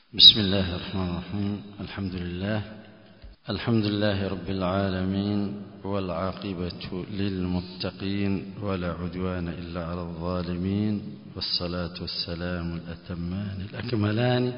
بسم الله الرحمن الرحيم الحمد لله الحمد لله رب العالمين والعاقبة للمتقين ولا عدوان إلا على الظالمين والصلاة والسلام الأتمان الأكملان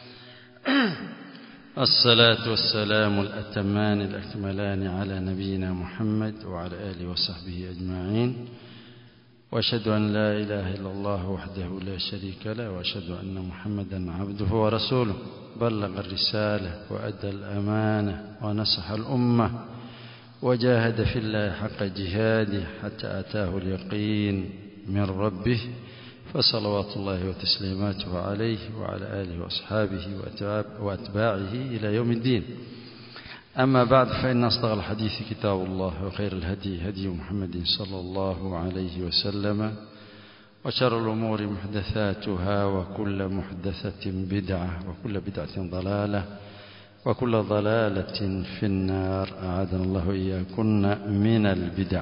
الصلاة والسلام الأتمان الأكملان على نبينا محمد وعلى آله وصحبه أجمعين واشهد ان لا اله الا الله وحده لا شريك له واشهد ان محمدا عبده ورسوله بلغ الرساله وادى الامانه ونصح الامه وجاهد في الله حق جهاده حتى اتاه اليقين من ربه فصلوات الله وتسليماته عليه وعلى اله واصحابه واتباعه الى يوم الدين أما بعد فإن أصدق الحديث كتاب الله وخير الهدي هدي محمد صلى الله عليه وسلم وشر الأمور محدثاتها وكل محدثة بدعة وكل بدعة ضلالة وكل ضلالة في النار أعاذنا الله إياكن من البدع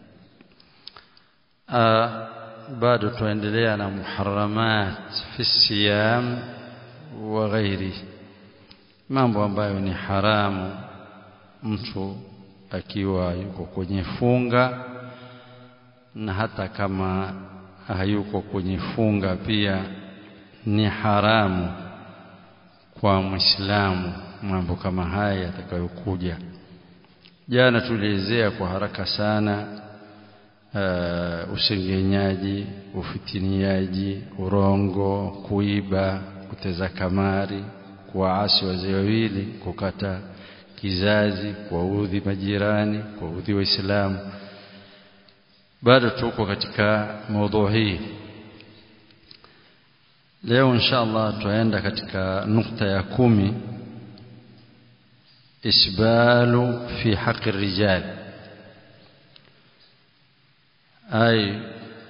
bado tuendelea na muharamat fi siyam wa ghairi mambo ambayo ni haramu mtu akiwa yuko kwenye funga na hata kama hayuko kwenye funga pia ni haramu kwa Muislamu mambo kama haya yatakayokuja. Jana tulielezea kwa haraka sana uh, usengenyaji, ufitiniaji, urongo, kuiba, kuteza kamari, kuwaasi wazee wawili, kukata kizazi, kuwaudhi majirani, kuwaudhi Waislamu. Bado tuko katika maudhui hii. Leo insha Allah tutaenda katika nukta ya kumi, isbalu fi haqi rijal, ai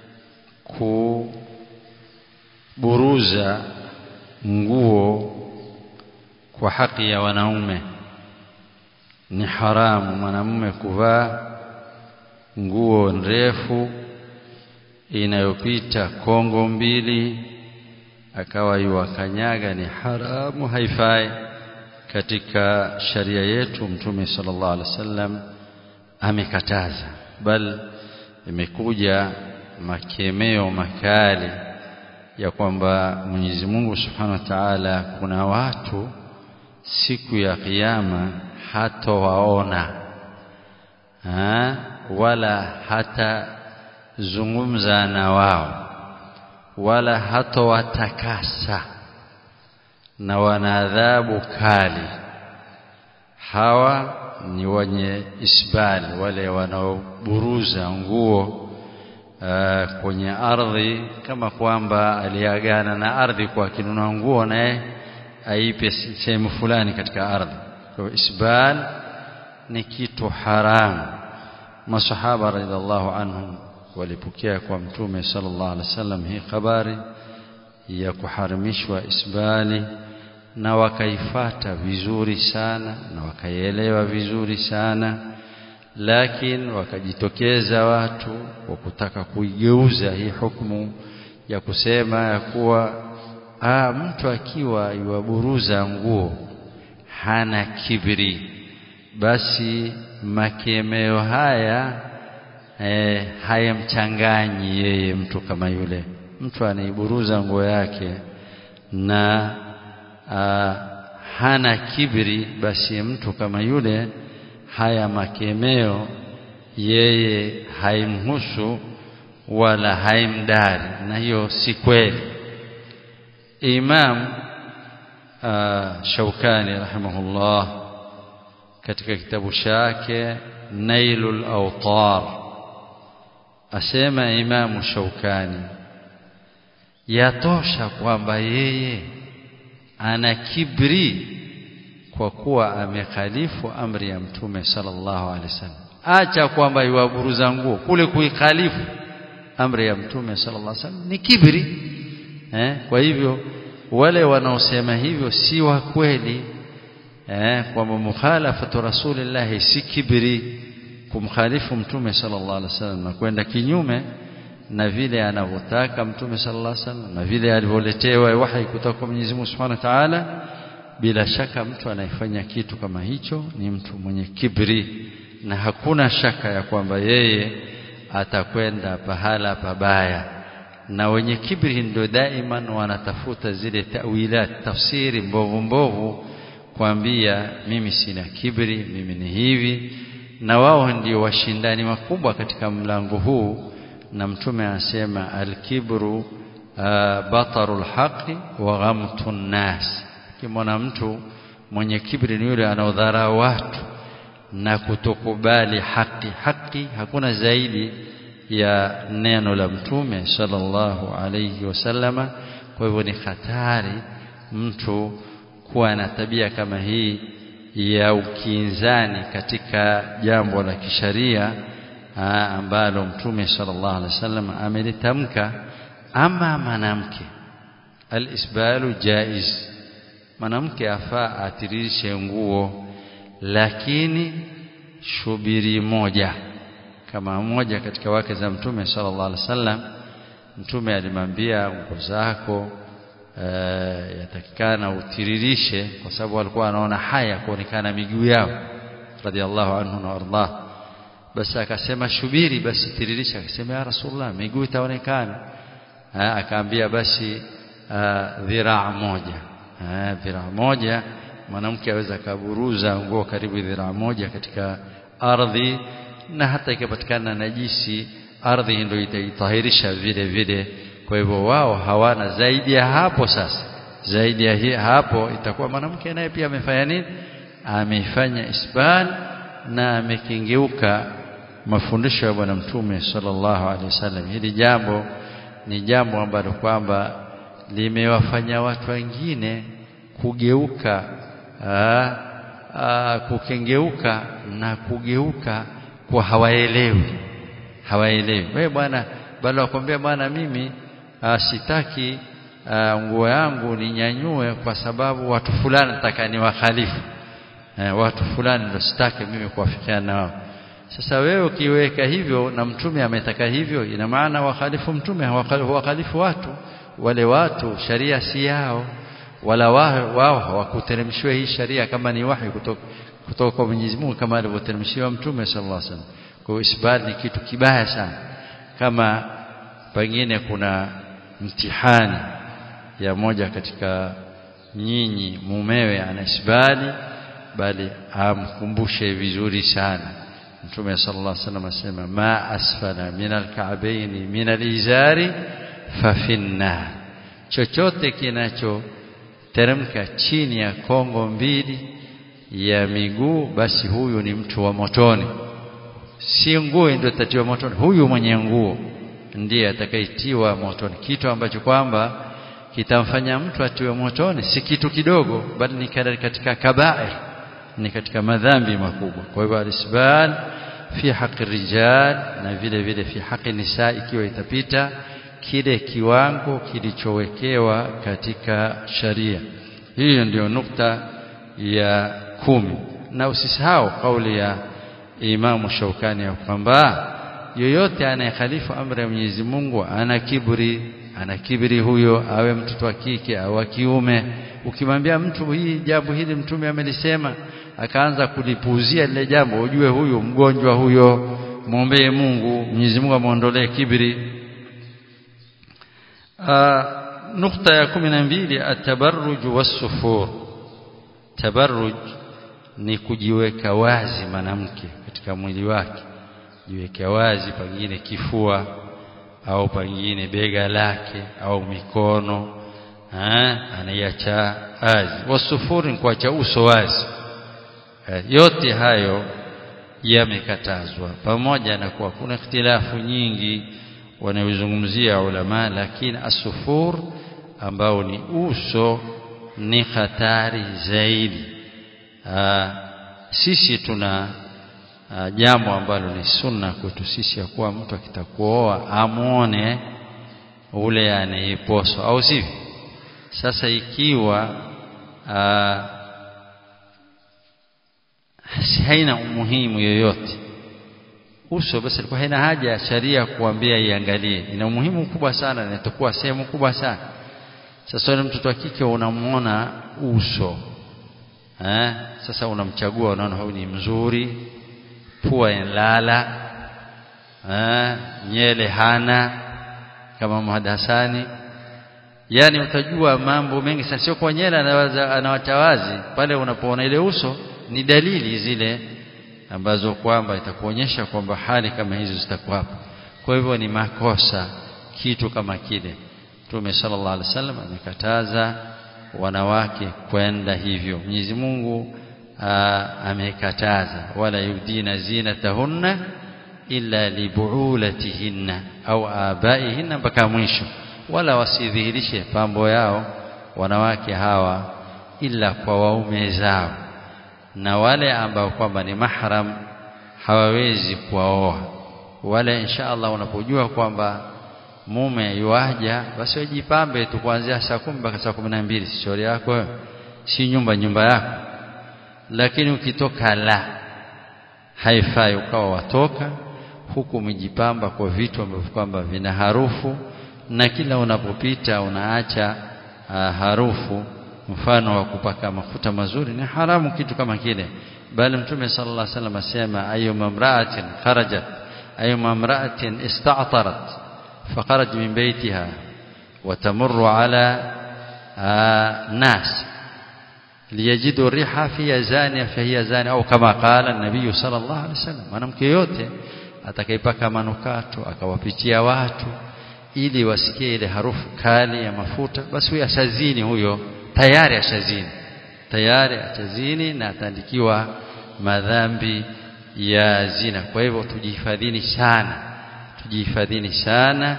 kuburuza nguo kwa haki ya wanaume ni haramu mwanamume kuvaa nguo ndefu inayopita kongo mbili akawa yuwakanyaga ni haramu haifai katika sharia yetu mtume sallallahu alaihi wasallam amekataza bal imekuja makemeo makali ya kwamba Mwenyezi Mungu Subhanahu wa Ta'ala kuna watu siku ya kiyama hatowaona ha? wala hatazungumza na wao wala hatowatakasa na wana adhabu kali hawa ni wenye isbali wale wanaoburuza nguo uh, kwenye ardhi kama kwamba aliagana na ardhi kwa akinunua nguo naye aipe sehemu fulani katika ardhi kwa isbal ni kitu haramu masahaba radhiallahu anhum walipokea kwa mtume sallallahu alaihi wasallam hii habari ya kuharamishwa isbali na wakaifata vizuri sana na wakaielewa vizuri sana lakini wakajitokeza watu wa kutaka kuigeuza hii hukumu ya kusema ya kuwa ah, mtu akiwa yuwaburuza nguo hana kibri basi makemeo haya eh, hayamchanganyi yeye mtu kama yule mtu anaiburuza nguo yake na ah, hana kibri basi mtu kama yule haya makemeo yeye haimhusu wala haimdari na hiyo si kweli Imam uh, Shaukani rahimahullah katika kitabu chake Nailul Awtar asema Imamu Shaukani yatosha kwamba yeye ana kibri kwa kuwa amekhalifu amri ya Mtume sallallahu alaihi wasallam acha kwamba iwaburuza nguo kule kuikhalifu amri ya Mtume sallallahu alaihi wasallam ni kibri eh, kwa hivyo wale wanaosema hivyo si wa kweli eh, kwamba mukhalafatu rasulillahi si kibri kumkhalifu mtume sallallahu alaihi wasallam na kwenda kinyume na vile anavyotaka mtume sallallahu alaihi wasallam na vile alivyoletewa wahi kutoka kwa Mwenyezi Mungu Subhanahu wa Ta'ala bila shaka mtu anayefanya kitu kama hicho ni mtu mwenye kibri na hakuna shaka ya kwamba yeye atakwenda pahala pabaya na wenye kibri ndio daiman wanatafuta zile tawilat tafsiri mbovu mbovu kuambia mimi sina kibri mimi ni hivi na wao ndio washindani wakubwa katika mlango huu na mtume anasema alkibru uh, batarul haqi wa ghamtun nas kimwona mtu mwenye kibri ni yule anaodhara watu na kutokubali haki haki hakuna zaidi ya neno la mtume sallallahu alayhi wasallama kwa hivyo ni hatari mtu kuwa na tabia kama hii ya ukinzani katika jambo la kisharia ambalo mtume sallallahu alaihi wasallam amelitamka ama mwanamke alisbalu jaiz mwanamke afaa atiririshe nguo lakini shubiri moja kama moja katika wake za mtume sallallahu alaihi wasallam mtume alimwambia nguo zako e, yatakikana utiririshe kwa sababu alikuwa anaona haya kuonekana miguu yao radhiallahu anhu na ardah basi akasema shubiri basi tiririsha akasema ya rasulullah miguu itaonekana akaambia basi dhiraa moja dhiraa moja mwanamke aweza kaburuza nguo karibu dhiraa moja katika ardhi na hata ikipatikana najisi ardhi ndio itaitahirisha vile vile kwa hivyo wao hawana zaidi ya hapo sasa zaidi ya hi, hapo itakuwa mwanamke naye pia amefanya nini amefanya isbal na amekengeuka mafundisho ya bwana mtume sallallahu alaihi wasallam hili jambo ni jambo ambalo kwamba limewafanya watu wengine kugeuka aa, aa, kukengeuka na kugeuka kwa hawaelewi hawaelewi wewe bwana bado wakwambia bwana mimi aa, sitaki nguo yangu ninyanyue kwa sababu watu fulani nataka ni wakhalifu e, watu fulani ndio sitaki mimi kuwafikiana na wao sasa wewe ukiweka hivyo na mtume ametaka hivyo ina maana wakhalifu mtume wakhalifu watu wale watu sharia si yao wala wao hawakuteremshiwa hii sharia kama ni wahi kutoka kutoka kwa Mwenyezi Mungu kama alivyoteremshiwa mtume sallallahu alaihi wasallam kwa hiyo isbali ni kitu kibaya sana kama pengine kuna mtihani ya moja katika nyinyi mumewe ana isbali bali amkumbushe vizuri sana Mtume sallallahu alaihi wasallam asema ma asfala min alka'bayn min alizari fa finnar chochote kinachoteremka chini ya kongo mbili ya miguu basi huyu ni mtu wa motoni si nguo ndio tatiwa motoni huyu mwenye nguo ndiye atakayetiwa motoni kitu ambacho kwamba kitamfanya mtu atiwe motoni si kitu kidogo bali ni katika kabair ni katika madhambi makubwa kwa hivyo alisbal fi haqi rijal na vile vile fi haqi nisa ikiwa itapita kile kiwango kilichowekewa katika sharia hiyo ndio nukta ya kumi na usisahau kauli ya Imamu Shaukani ya kwamba yoyote anayekhalifu amri ya Mwenyezi Mungu ana kiburi ana kiburi huyo awe mtoto wa kike au wa kiume ukimwambia mtu hii jambo hili mtume amelisema akaanza kulipuuzia lile jambo ujue huyu mgonjwa huyo muombee Mungu Mwenyezi Mungu amuondolee kibri nukta ya kumi na mbili atabarruj wasufur tabarruj ni kujiweka wazi mwanamke katika mwili wake jiweke wazi pengine kifua au pengine bega lake au mikono anaiacha wazi wasufuri ni kuacha uso wazi yote hayo yamekatazwa pamoja na kuwa kuna ikhtilafu nyingi wanayozungumzia ulama lakini asufur ambao ni uso ni hatari zaidi Aa, sisi tuna aa, jambo ambalo ni sunna kwetu sisi ya kuwa mtu akitakuoa amwone ule anayeposwa au sivyo sasa ikiwa aa, si haina umuhimu yoyote uso basi ilikuwa haina haja ya sharia kuambia iangalie ina umuhimu mkubwa sana na itakuwa sehemu kubwa sana sasa yule mtoto wa kike unamuona uso eh sasa unamchagua unaona huyu ni mzuri pua inalala eh nyele hana kama Muhammad Hassani yani utajua mambo mengi sana sio kwa nyele anawatawazi pale unapoona ile uso ni dalili zile ambazo kwamba itakuonyesha kwamba hali kama hizo zitakuwapo kwa hivyo ni makosa kitu kama kile Mtume sallallahu alaihi wasallam amekataza wanawake kwenda hivyo Mwenyezi Mungu amekataza wala yudina zinatahunna illa libuulatihinna au abaihinna mpaka mwisho wala wasidhihirishe pambo yao wanawake hawa ila kwa waume zao na wale ambao kwamba ni mahram hawawezi kuwaoa wale insha Allah unapojua kwamba mume yuaja basi wajipambe tu kuanzia saa kumi mpaka saa kumi na mbili si shauri yako si nyumba nyumba yako lakini ukitoka la haifai ukawa watoka huku umejipamba kwa vitu ambavyo kwamba vina harufu na kila unapopita unaacha uh, harufu mfano wa kupaka mafuta mazuri ni haramu kitu kama kile bali mtume sallallahu alaihi wasallam asema ayyuma imra'atin kharajat ayyuma imra'atin ista'tarat فخرج من بيتها وتمر على ناس ليجدوا الريحة فهي زانية فهي زانية أو كما قال النبي صلى الله عليه وسلم mwanamke yote atakayepaka manukato akawapitia watu ili wasikie ile harufu kali ya mafuta basi huyo ashazini huyo tayari ashazini tayari ashazini na ataandikiwa madhambi ya zina kwa hivyo tujihifadhini sana tujihifadhini sana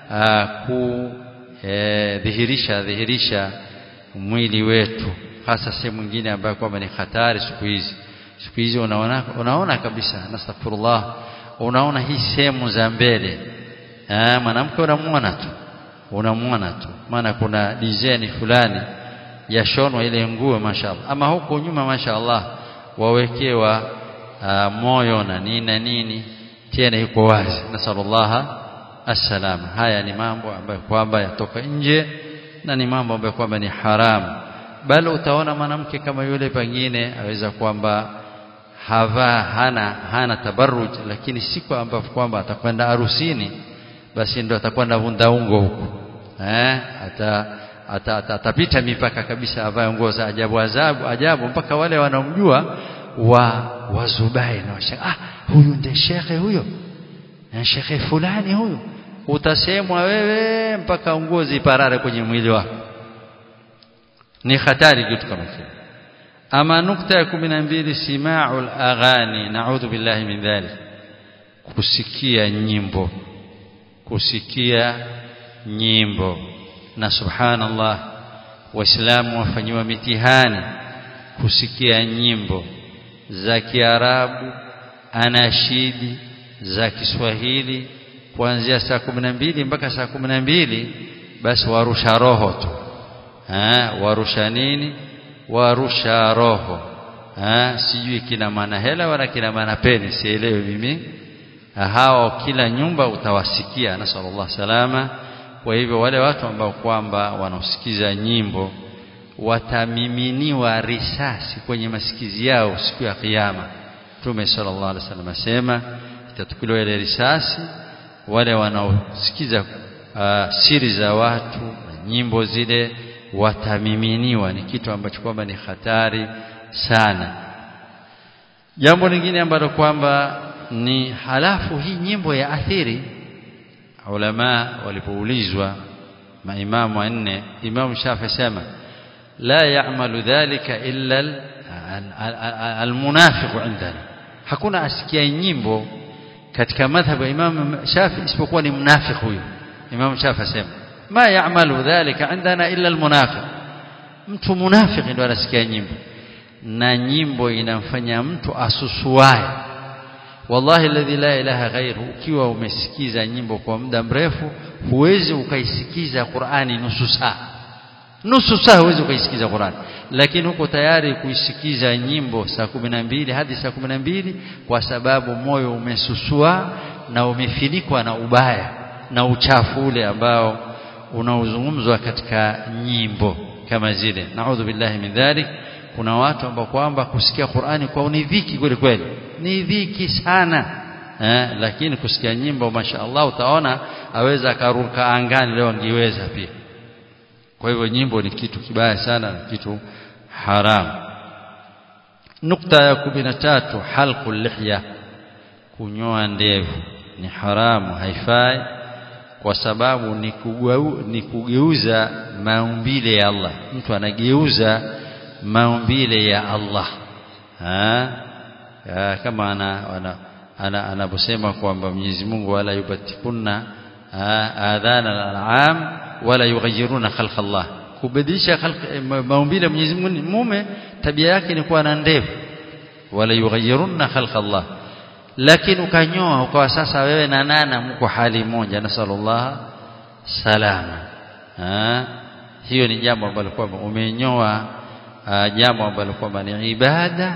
kudhihirisha dhihirisha mwili wetu hasa sehemu nyingine ambayo kwamba ni hatari siku hizi siku hizi unaona unaona kabisa nastaghfirullah unaona hii sehemu za mbele mwanamke unamuona tu unamuona tu maana kuna design fulani yashonwa ile nguo mashaallah ama huko nyuma mashaallah wawekewa moyo na nini na nini tena yuko wazi nasallallahu assalama haya ni mambo ambayo kwamba yatoka nje na ni mambo ambayo kwamba ni haramu bali utaona mwanamke kama yule pengine aweza kwamba havaa hana hana tabarruj lakini siku ambapo kwamba atakwenda harusini basi ndo atakwenda vundaungo huko eh ata atapita mipaka kabisa avae nguo za ajabu ajabu ajabu mpaka wale wanaomjua wa wazubai na washaka ah huyu ndiye shekhe huyo na shekhe fulani huyo utasemwa wewe mpaka nguo ziparare kwenye mwili wako ni hatari kitu kama kile ama nukta ya 12 sima'ul aghani na'udhu billahi min dhalik kusikia nyimbo kusikia nyimbo na subhanallah waislamu wafanyiwa mitihani kusikia nyimbo za Kiarabu anashidi za Kiswahili kuanzia saa mbili mpaka saa mbili basi warusha roho tu ha, warusha nini warusha roho ha, sijui kina maana hela wala kina maana peni sielewi mimi hao kila nyumba utawasikia nasallallahu salama kwa hivyo wale watu ambao kwamba wanaosikiza nyimbo watamiminiwa risasi kwenye masikizi yao siku ya kiyama Mtume sallallahu alaihi wasallam asema itatukuliwa ile risasi wale wanaosikiza uh, siri za watu na nyimbo zile watamiminiwa ni kitu ambacho kwamba ni hatari sana jambo lingine ambalo kwamba ni halafu hii nyimbo ya athiri ulama walipoulizwa maimamu wanne imamu Shafi sema la ya'malu dhalika illa almunafiq indana hakuna asikia nyimbo katika madhhabu ya Imam Shafi isipokuwa ni mnafiki huyo Imam Shafi asema ma ya'malu dhalika indana illa almunafiq mtu munafiki ndo anasikia nyimbo na nyimbo inamfanya mtu asusuae wallahi alladhi la ilaha ghairu ukiwa umesikiza nyimbo kwa muda mrefu huwezi ukaisikiza Qur'ani nusu saa nusu saa huwezi ukaisikiza Qur'ani lakini huko tayari kuisikiza nyimbo saa kumi na mbili hadi saa kumi na mbili kwa sababu moyo umesusua na umefinikwa na ubaya na uchafu ule ambao unaozungumzwa katika nyimbo kama zile naudhu billahi min dhalik kuna watu ambao kwamba kusikia Qur'ani kwao ni dhiki kweli kweli ni dhiki sana eh, lakini kusikia nyimbo mashaallah utaona aweza akaruka angani leo angeweza pia kwa hivyo nyimbo ni kitu kibaya sana na kitu haramu nukta ya kumi na tatu halqu lihya kunyoa ndevu ni haramu haifai kwa sababu ni, kugeu, ni kugeuza maumbile ya Allah mtu anageuza maumbile ya Allah ha? Ya, kama ana, ana, ana, anaposema kwamba Mwenyezi Mungu wala yubatikunna adhana al-an'am wala yughayyiruna khalqa Allah kubadilisha maumbile ya Mwenyezi Mungu mume tabia yake ni kuwa na ndevu wala yughayyiruna khalqa Allah lakini ukanyoa ukawa sasa wewe na nana mko hali moja nasallallahu salama ha? hiyo ni jambo ambalo kwamba umenyoa jambo ambalo kwamba ni ibada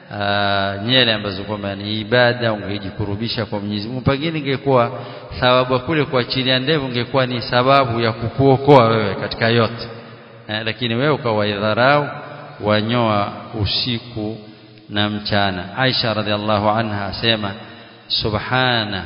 nyele ambazo kwamba ni ibada ungejikurubisha kwa Mwenyezi Mungu pengine ingekuwa thawabu kule kuachilia ndevu ingekuwa ni sababu ya kukuokoa wewe katika yote eh, lakini wewe ukawaidharau wanyoa usiku na mchana Aisha radhiallahu anha asema subhana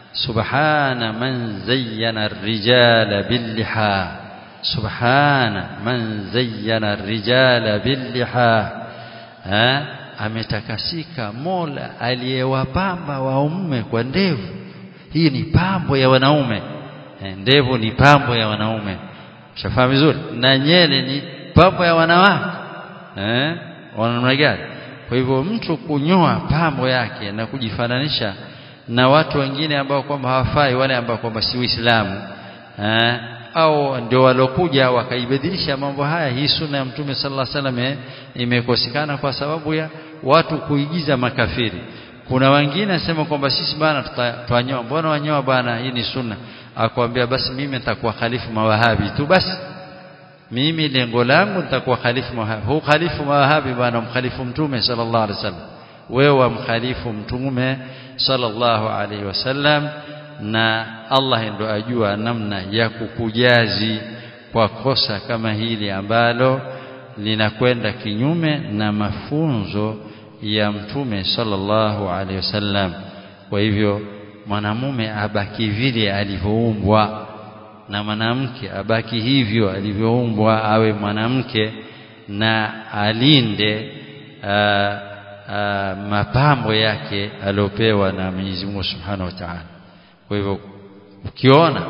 subhana man zayyana ar-rijala bil-liha subhana man zayyana ar-rijala bil-liha eh ametakasika Mola aliyewapamba waume kwa ndevu hii ni pambo ya wanaume e, ndevu ni pambo ya wanaume shafahamu vizuri na nyele ni pambo ya wanawake eh wanamna gani kwa hivyo mtu kunyoa pambo yake na kujifananisha na watu wengine ambao kwamba hawafai wale ambao kwamba si Uislamu eh au ndio walokuja wakaibadilisha mambo haya hii sunna ya mtume sallallahu alaihi wasallam imekosekana kwa sababu ya watu kuigiza makafiri kuna wengine asema kwamba sisi bana tutanyoa mbona wanyoa bana hii ni sunna akwambia basi mimi nitakuwa khalifu mawahabi tu basi mimi lengo langu nitakuwa khalifu mawahabi huu khalifu mawahabi bana mkhalifu mtume sallallahu alaihi wasallam wewe wamkhalifu mtume sallallahu alaihi wasallam na Allah ndo ajua namna ya kukujazi kwa kosa kama hili ambalo linakwenda kinyume na mafunzo ya mtume sallallahu alaihi wasallam kwa hivyo mwanamume abaki vile alivyoumbwa na mwanamke abaki hivyo alivyoumbwa awe mwanamke na alinde aa, aa, mapambo yake aliopewa na Mwenyezi Mungu Subhanahu wa Ta'ala kwa hivyo ukiona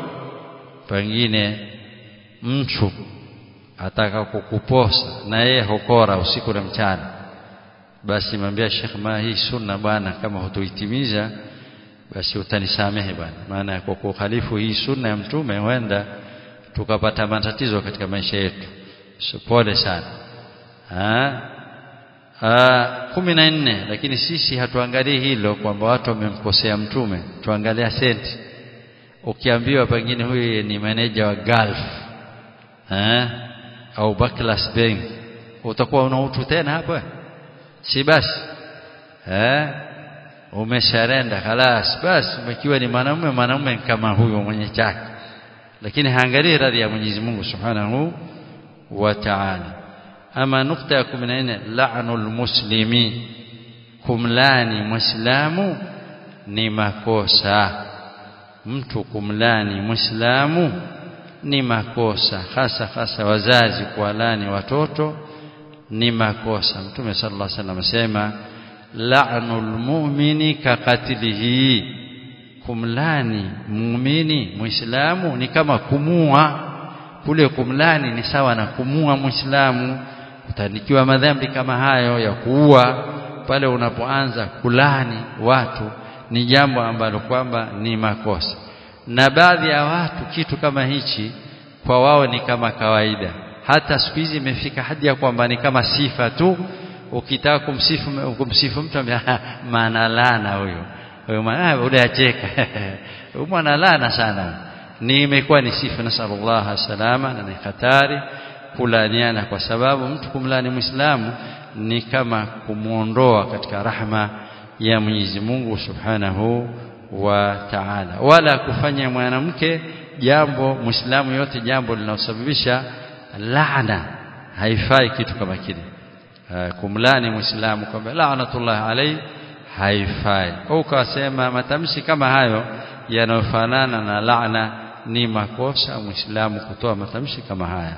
pengine mtu ataka kukuposa na yeye hokora usiku na mchana basi mwambia Sheikh ma hii sunna bwana kama hutoitimiza basi utanisamehe bwana maana kwa kukhalifu hii sunna ya mtume huenda tukapata matatizo katika maisha yetu so, pole sana ha? kumi na nne lakini sisi hatuangalii hilo kwamba watu wamemkosea mtume tuangalia senti ukiambiwa pengine huyu ni meneja wa Gulf eh au Barclays Bank utakuwa una utu tena hapa si basi eh umesharenda خلاص basi umekiwa ni mwanamume mwanamume kama huyo mwenye chake lakini haangalii radhi ya Mwenyezi Mungu Subhanahu wa Ta'ala ama nukta ya 14 la'nul muslimi kumlani muislamu ni makosa mtu kumlani muislamu ni makosa hasa hasa wazazi kuwalani watoto ni makosa mtume sallallahu alaihi wasallam asema la'nul mu'mini kaqatlihi kumlani muumini muislamu ni kama kumua kule kumlani ni sawa na kumua muislamu utanikiwa madhambi kama hayo ya kuua pale unapoanza kulani watu ni jambo ambalo kwamba ni makosa na baadhi ya watu kitu kama hichi kwa wao ni kama kawaida hata siku hizi imefika hadi ya kwamba ni kama sifa tu ukitaka kumsifu kumsifu mtu maana lana huyo huyo maana ule acheka huyo maana lana sana ni imekuwa ni sifa nasallallahu salama na ni hatari kulaniana kwa sababu mtu kumlani muislamu ni kama kumuondoa katika rahma ya Mwenyezi Mungu Subhanahu wa Ta'ala wala kufanya mwanamke jambo muislamu yote jambo linalosababisha laana haifai kitu kama kile kumlani muislamu kwamba laanatullah alayhi haifai au ukasema matamshi kama hayo yanayofanana na laana ni makosa muislamu kutoa matamshi kama haya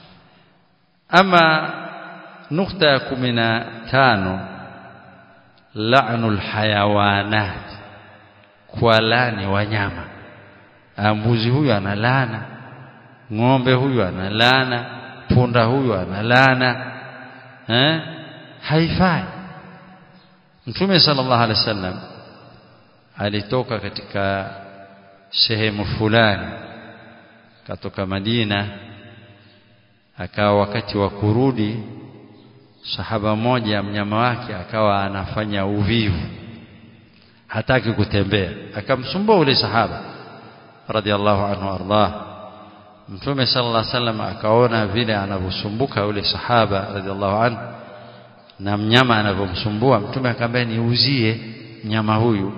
ama nukta ya kumi na tano la'nul hayawanat kwa lani wanyama mbuzi huyu analana ng'ombe huyu analana punda huyu analana eh haifai Mtume sallallahu alaihi wasallam alitoka katika sehemu fulani katoka Madina akawa wakati wa kurudi sahaba moja mnyama wake akawa anafanya uvivu hataki kutembea akamsumbua ule sahaba radhiallahu anhu ardah Mtume sallallahu alaihi wasallam akaona vile anavyosumbuka yule sahaba radhiallahu anhu na mnyama anavyomsumbua mtume akamwambia niuzie mnyama huyu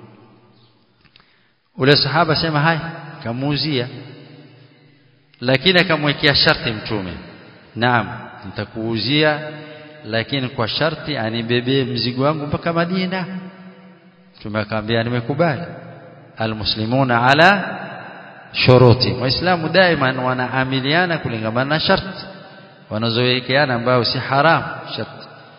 ule sahaba sema hai kamuuzia lakini akamwekea sharti mtume naam nitakuuzia lakini kwa sharti anibebee mzigo wangu mpaka Madina mtume akamwambia nimekubali almuslimuna ala shuruti waislamu daima wanaamiliana kulingana na sharti wanazowekeana ambao si haram sharti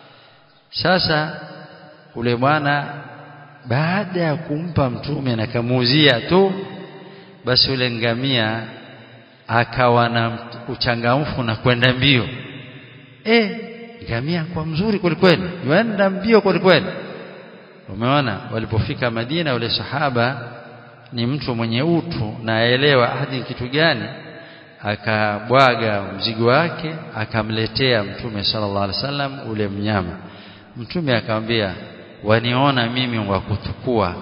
sasa ule bwana baada ya kumpa mtume na kamuuzia tu basi ule ngamia akawa na uchangamfu na kwenda mbio eh ngamia kwa mzuri kwelikweli yuenda mbio kwelikweli umeona walipofika Madina ule sahaba ni mtu mwenye utu na aelewa hadi kitu gani akabwaga mzigo wake akamletea mtume sallallahu alaihi wasallam ule mnyama mtume akamwambia waniona mimi wa kutukua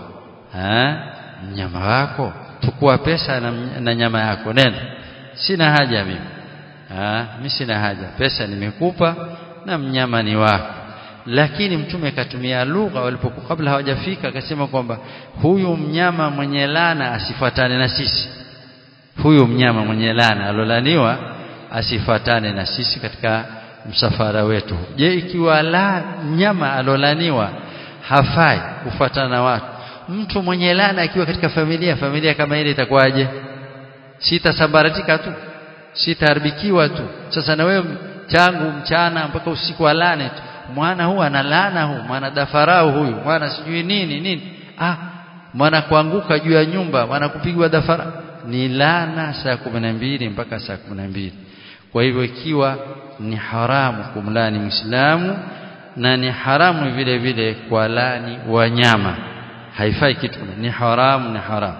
mnyama wako tukua pesa na, na nyama yako nenda sina haja mimi mimi sina haja pesa nimekupa na mnyama ni wako lakini mtume akatumia lugha walipokuwa kabla hawajafika akasema kwamba huyu mnyama mwenye lana asifuatane na sisi huyu mnyama mwenye lana alolaniwa asifuatane na sisi katika msafara wetu je ikiwa la mnyama alolaniwa hafai kufuatana na watu mtu mwenye lana akiwa katika familia familia kama ile itakuwaje sitasambaratika tu sitaharibikiwa tu sasa na wewe tangu mchana mpaka usiku wa lane tu mwana huu ana laana huu mwana dafarau huyu mwana sijui nini nini ah mwana kuanguka juu ya nyumba mwana kupigwa dafara ni laana saa mbili mpaka saa mbili kwa hivyo ikiwa ni haramu kumlani Muislamu na ni haramu vile vile kwa lani wanyama haifai kitu ni haramu ni haramu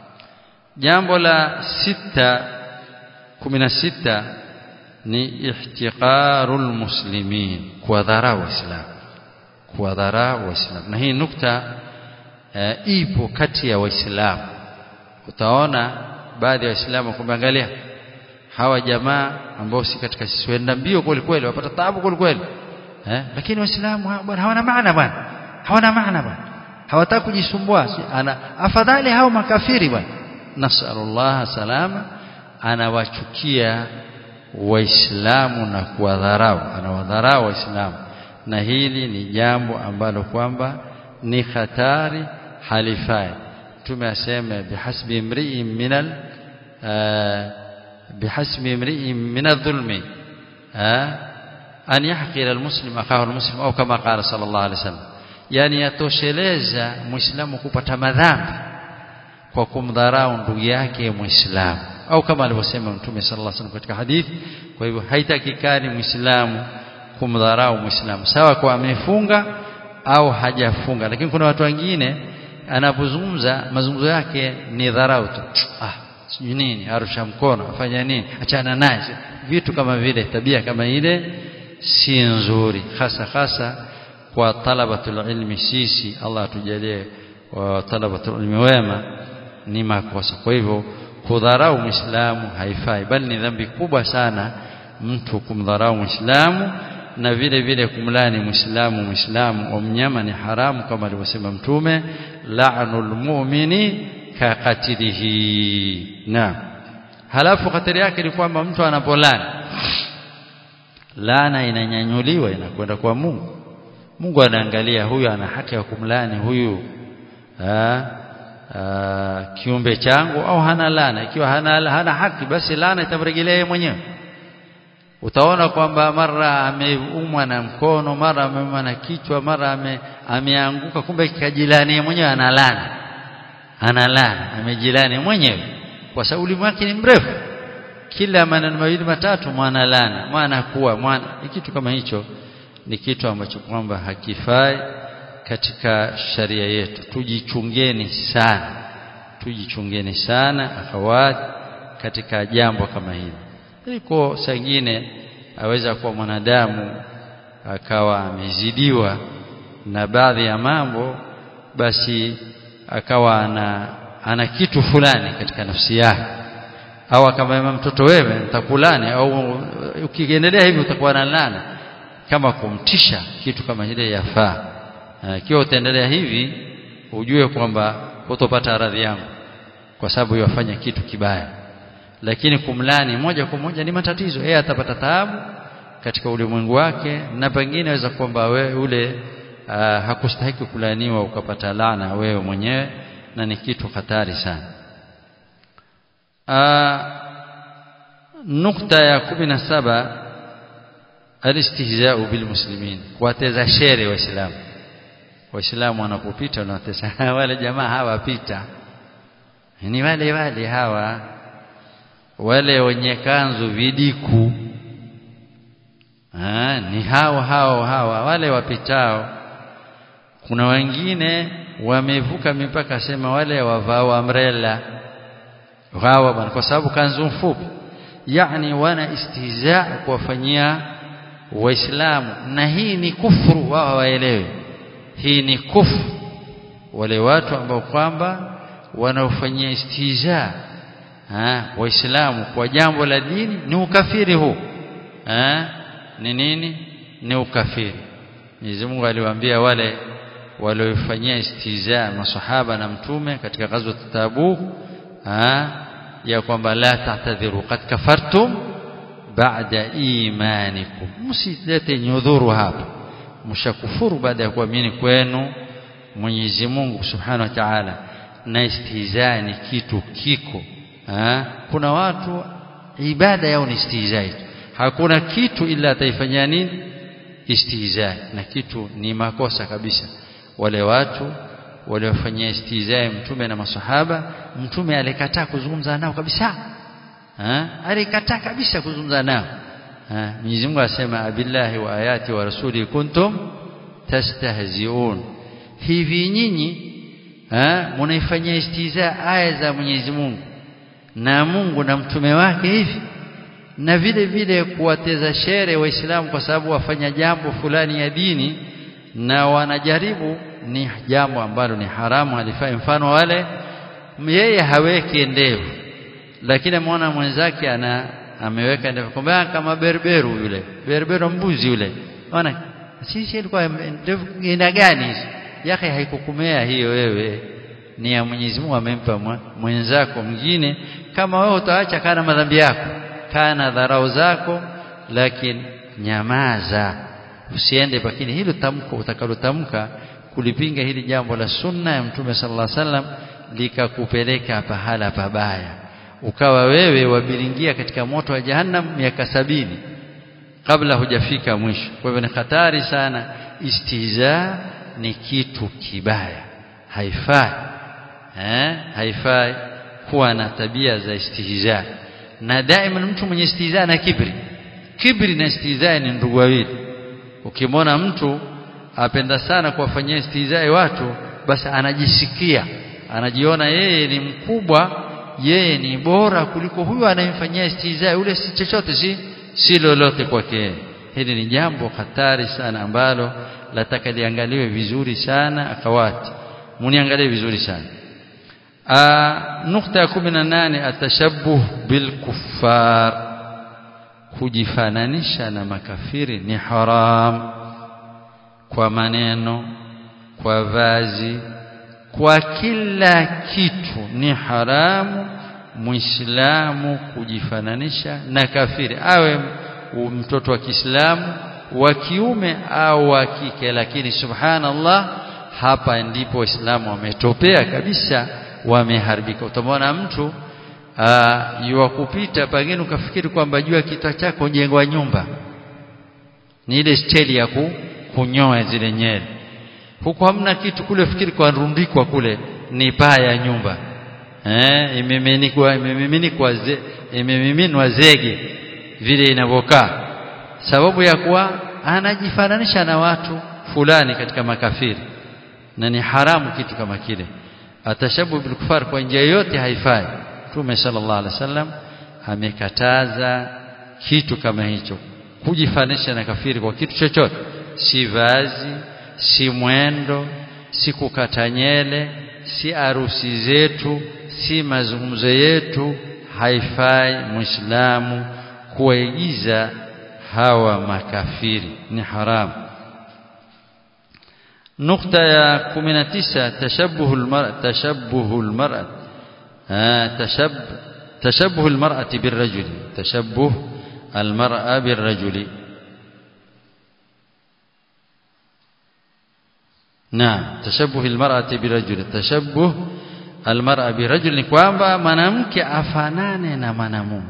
jambo la sita kumi na sita ni ihtiqarul muslimin kuwadharau waislamu kuwadharau waislamu na hii nukta e, ipo kati ya waislamu utaona baadhi ya waislamu kumwangalia hawa jamaa ambao si katika sisi wenda mbio kweli kweli wapata taabu kweli kweli eh lakini waislamu bwana hawana maana bwana hawana maana bwana hawataka kujisumbua ana afadhali hao makafiri bwana nasallallahu salama anawachukia waislamu na kuwadharau anawadharau waislamu na hili ni jambo ambalo kwamba ni hatari halifai mtume aseme bihasbi imri'in minal بحسب امرئ من الظلم أن يحقر المسلم أخاه المسلم أو كما قال صلى الله عليه وسلم yani yatosheleza muislamu kupata madhambi kwa kumdharau ndugu yake muislamu au kama alivyosema mtume sallallahu alaihi wasallam katika hadithi kwa hivyo haitakikani muislamu kumdharau muislamu sawa kwa amefunga au hajafunga lakini kuna watu wengine anapozungumza mazungumzo yake ni dharau tu ah sijui nini arusha mkono afanya nini achana naye vitu kama vile tabia kama ile si nzuri hasa hasa kwa talabatul ilmi sisi Allah atujalie wa talabatul ilmi wema ni makosa kwa hivyo kudharau muislamu haifai bali ni dhambi kubwa sana mtu kumdharau muislamu na vile vile kumlani muislamu muislamu wa mnyama ni haramu kama alivyosema mtume la'nul mu'mini ka qatilihi naam halafu hatari yake ni kwamba mtu anapolani laana inanyanyuliwa inakwenda kwa Mungu Mungu anaangalia huyu ana haki ya kumlani huyu ha, ha, kiumbe changu au hana laana ikiwa hana, hana haki basi laana itamrejelea yeye mwenyewe utaona kwamba mara ameumwa na mkono mara ameumwa na kichwa mara ame, ameanguka kumbe kajilani mwenyewe analana analana amejilani mwenyewe kwa sababu ulimi wake ni mrefu kila maneno mawili matatu mwana lana mwana kuwa mwana kitu kama hicho ni kitu ambacho kwamba hakifai katika sharia yetu tujichungeni sana tujichungeni sana akhawat katika jambo kama hili liko sangine aweza kuwa mwanadamu akawa amezidiwa na baadhi ya mambo basi akawa ana ana kitu fulani katika nafsi yake au kama mtoto wewe nitakulani au ukiendelea hivi utakuwa na laana kama kumtisha kitu kama ile yafaa ikiwa utaendelea hivi ujue kwamba utopata radhi yangu kwa sababu yafanya kitu kibaya lakini kumlani moja kwa moja ni matatizo yeye atapata taabu katika ulimwengu wake na pengine aweza kwamba wewe ule uh, hakustahiki kulaniwa ukapata laana wewe mwenyewe na ni kitu hatari sana uh, nukta ya kumi na saba alistihzau bilmuslimin kuwateza shere waislamu waislamu wanapopita wanatesa wale jamaa hawapita ni wale wale hawa wale wenye kanzu vidiku ha, ni hao hao hawa wale wapitao kuna wengine wamevuka mipaka sema wale wavao umbrella hawa bwana kwa sababu kanzu mfupi yani wana istihza kuwafanyia waislamu na hii ni kufuru wao waelewe hii ni kufuru wale watu ambao kwamba wanaofanyia istihza waislamu kwa jambo la dini ni ukafiri huu ni nini ni ukafiri Mwenyezi Mungu aliwaambia wale waliofanyia istihza masahaba na mtume katika ghazwa Tabuk ya kwamba la tahtadhiru qad kafartum ba'da imanikum msilete nyudhuru hapa mshakufuru baada ya kuamini kwenu Mwenyezi Mungu Subhanahu wa Ta'ala na istihza ni kitu kiko ha? kuna watu ibada yao ni istihza hakuna kitu ila ataifanyia nini istihza na kitu ni makosa kabisa wale watu waliofanyia istihza mtume na masahaba mtume alikataa kuzungumza nao kabisa ha? alikataa kabisa kuzungumza nao Mwenyezi Mungu asema abillahi wa ayati wa rasuli kuntum tastahziun hivi nyinyi mnaifanyia istihza aya za Mwenyezi Mungu na Mungu na mtume wake hivi na vile vile kuwateza shere waislamu kwa sababu wafanya jambo fulani ya dini na wanajaribu ni jambo ambalo ni haramu halifai mfano wale yeye haweki ndevu lakini ameona mwenzake ana ameweka ndevu kwamba kama berberu yule berberu mbuzi yule ona sisi ilikuwa ndevu ina gani hizo yake haikukumea hiyo wewe ni ya Mwenyezi Mungu amempa mwenzako mwingine kama wewe utaacha kana madhambi yako kana dharau zako lakini nyamaza usiende lakini hilo tamko utakalotamka kulipinga hili jambo la sunna ya mtume sallallahu alaihi wasallam likakupeleka pahala pabaya ukawa wewe wabiringia katika moto wa jahannam miaka sabini kabla hujafika mwisho kwa hivyo ni hatari sana istihza ni kitu kibaya haifai eh haifai kuwa na tabia za istihza na daima mtu mwenye istihza na kibri kibri na istihza ni ndugu wawili ukimwona mtu apenda sana kuwafanyia istihza watu basi anajisikia anajiona yeye ni mkubwa yeye ni bora kuliko huyu anayemfanyia istihza yule si chochote si si lolote kwake hili ni jambo hatari sana ambalo lataka liangaliwe vizuri sana akawati muniangalie vizuri sana nukta ya 18 atashabbuh bil kuffar kujifananisha na makafiri ni haram kwa maneno kwa vazi kwa kila kitu ni haramu muislamu kujifananisha na kafiri awe mtoto wa Kiislamu wa kiume au wa kike lakini subhanallah hapa ndipo waislamu wametopea kabisa wameharibika utamwona mtu yuwa kupita pengine ukafikiri kwamba juu ya kichwa chako jengwa nyumba ni ile steli ya ku, kunyoa zile nyele huko hamna kitu kule fikiri kwa rundikwa kule ni paa ya nyumba eh imeminikwa imeminikwa ze, imemiminwa zege vile inavyokaa sababu ya kuwa anajifananisha na watu fulani katika makafiri na ni haramu kitu kama kile atashabu bil kufar kwa njia yote haifai Mtume sallallahu alaihi wasallam amekataza kitu kama hicho kujifananisha na kafiri kwa kitu chochote si vazi si mwendo si kukata nyele si arusi zetu si mazungumzo yetu haifai muislamu kuwaigiza hawa makafiri ni haramu نقطة يا 19 تشبه المرأة تشبه المرأة آه تشب تشبه المرأة بالرجل تشبه المرأة بالرجل نعم تشبه المرأة بالرجل تشبه المرأة بالرجل ni kwamba mwanamke afanane na mwanamume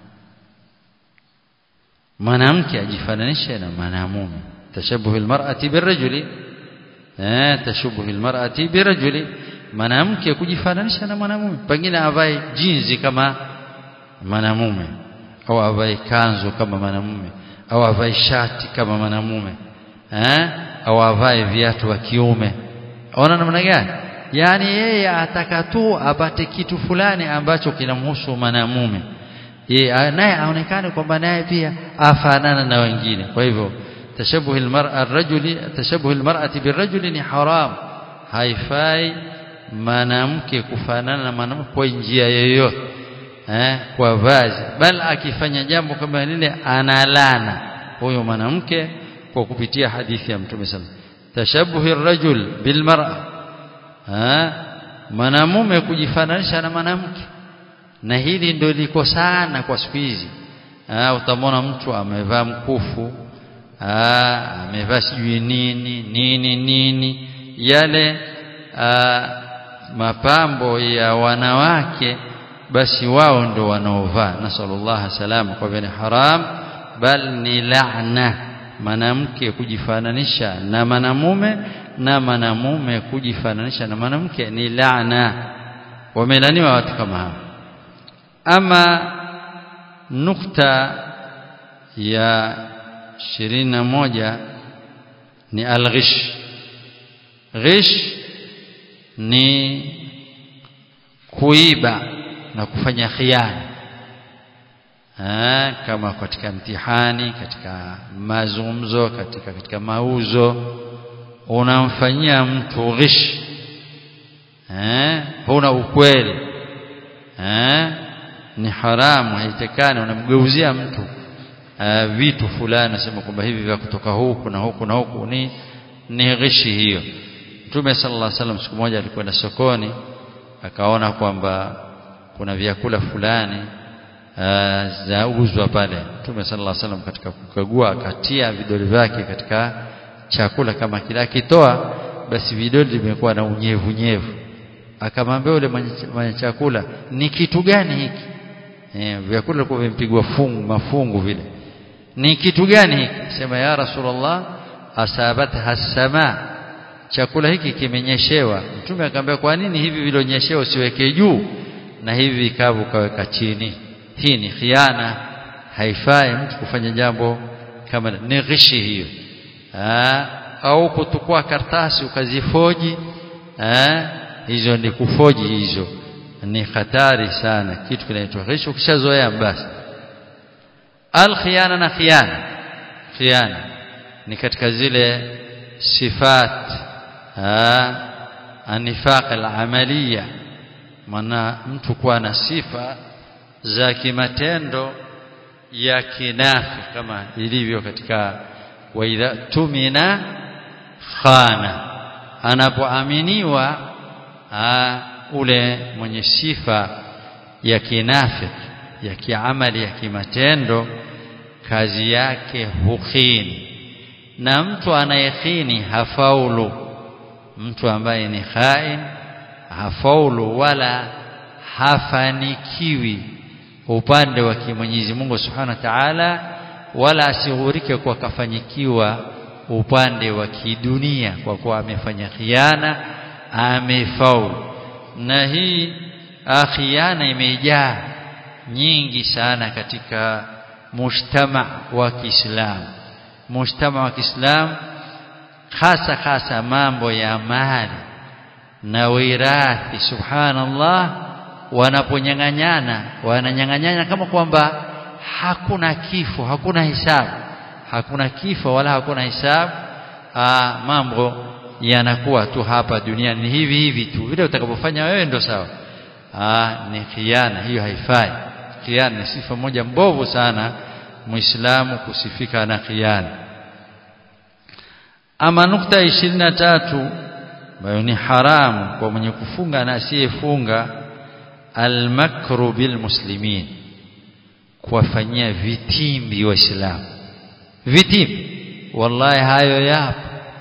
mwanamke ajifananishe na mwanamume tashabuhu almar'ati birrajuli eh tashabuhu almar'ati birrajuli mwanamke kujifananisha na mwanamume pengine avae jinzi kama mwanamume au avae kanzu kama mwanamume au avae shati kama mwanamume eh au avae viatu wa kiume ona namna gani yani yeye ataka tu apate kitu fulani ambacho kinamhusu mwanamume yeye naye aonekane kwamba naye pia afanana na wengine kwa hivyo tashabuh almar'a ar-rajuli tashabuh almar'ati birrajuli ni haram haifai mwanamke kufanana na mwanamke kwa njia yoyote eh kwa vazi bal akifanya jambo kama lile analana huyo mwanamke kwa kupitia hadithi ya mtume sana tashabuh ar-rajul bilmar'a eh mwanamume kujifananisha na mwanamke na hili ndio liko sana kwa siku hizi utamwona mtu amevaa mkufu amevaa sijui nini nini nini yale aa, mapambo ya wanawake basi wao ndio wanaovaa nasallallahu salama kwa vile haram bal ni laana mwanamke kujifananisha na mwanamume na mwanamume kujifananisha na mwanamke ni laana wamelaniwa watu kama hao ama nukta ya ishirini na moja ni alghish ghish ni kuiba na kufanya khiana ha, kama katika mtihani katika mazungumzo katika katika mauzo unamfanyia mtu ghish eh huna ukweli eh ni haramu haitekani unamgeuzia mtu uh, vitu fulani nasema kwamba hivi vya kutoka huku na huku na huku ni ni ghishi hiyo Mtume sallallahu alaihi wasallam siku moja alikwenda sokoni akaona kwamba kuna vyakula fulani uh, zauzwa pale Mtume sallallahu alaihi wasallam katika kukagua akatia vidole vyake katika chakula kama kile akitoa basi vidole vimekuwa na unyevu nyevu akamwambia yule mwenye chakula ni kitu gani hiki eh vyakula vilikuwa vimepigwa fungu mafungu vile ni kitu gani hiki sema ya rasulullah asabatha as-sama chakula hiki kimenyeshewa mtume akamwambia kwa nini hivi vilonyeshewa usiweke juu na hivi vikavu kaweka chini hii ni khiana haifai mtu kufanya jambo kama ni ghishi hiyo Aa, au kutukua kartasi ukazifoji eh hizo ni kufoji hizo ni hatari sana kitu kinaitwa ghish ukishazoea basi al khiyana na khiyana khiyana ni katika zile sifat anifaq al-amaliya maana mtu kuwa na sifa za kimatendo ya kinafi kama ilivyo katika wa idha tumina khana anapoaminiwa ule mwenye sifa ya kinafiki ya kiamali ya kimatendo kazi yake hukhini na mtu anayekhini hafaulu mtu ambaye ni khain hafaulu wala hafanikiwi upande wa Mwenyezi Mungu Subhanahu wa Ta'ala wala asighurike kwa kafanyikiwa upande wa kidunia kwa kuwa amefanya khiana amefaulu na hii khiana imejaa nyingi sana katika mujtama wa Kiislamu mujtama wa Kiislamu hasa hasa mambo ya mali na wirathi subhanallah wanaponyang'anyana wananyang'anyana kama kwamba hakuna kifo hakuna hisabu hakuna kifo wala hakuna hisabu Aa, mambo yanakuwa tu hapa duniani ni hivi hivi tu vile utakapofanya wewe ndo sawa Aa, ni khiana hiyo haifai khiana ni sifa moja mbovu sana muislamu kusifika na khiana ama nukta ishirini na tatu ambayo ni haramu kwa mwenye kufunga na asiyefunga almakru bilmuslimin kuwafanyia vitimbi waislamu vitimbi wallahi hayo yapo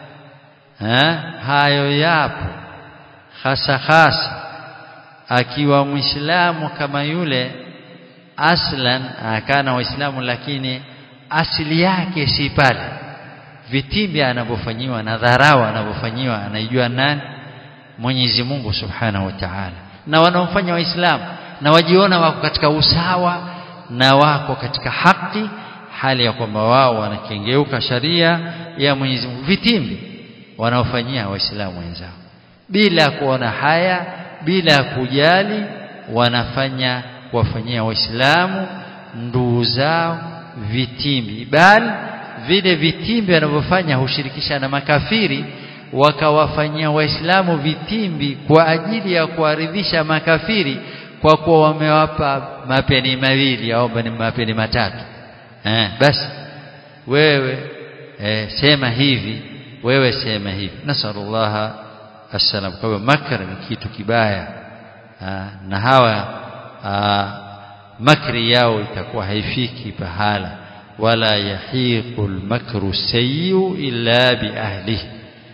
ha? hayo yapo hasa hasa akiwa muislamu kama yule aslan akana waislamu lakini asili yake si pale vitimbi anavyofanyiwa na dharau anavyofanyiwa anaijua nani Mwenyezi Mungu Subhanahu wa Ta'ala na wanaofanya waislamu na wajiona wako katika usawa na wako katika haki hali ya kwamba wao wanakengeuka sharia ya Mwenyezi Mungu vitimbi wanaofanyia waislamu wenzao bila kuona haya bila kujali wanafanya kuwafanyia waislamu nduu zao vitimbi bali vile vitimbi wanavyofanya hushirikisha na makafiri wakawafanyia waislamu vitimbi kwa ajili ya kuaridhisha makafiri kwa kuwa wamewapa mapeni mawili au mapeni matatu eh, basi wewe eh, sema hivi wewe sema hivi nasallallahu assalam kwa hivyo makr ni kitu kibaya aa, na hawa aa, makri yao itakuwa haifiki pahala wala yahiqu almakru sayyi illa biahlihi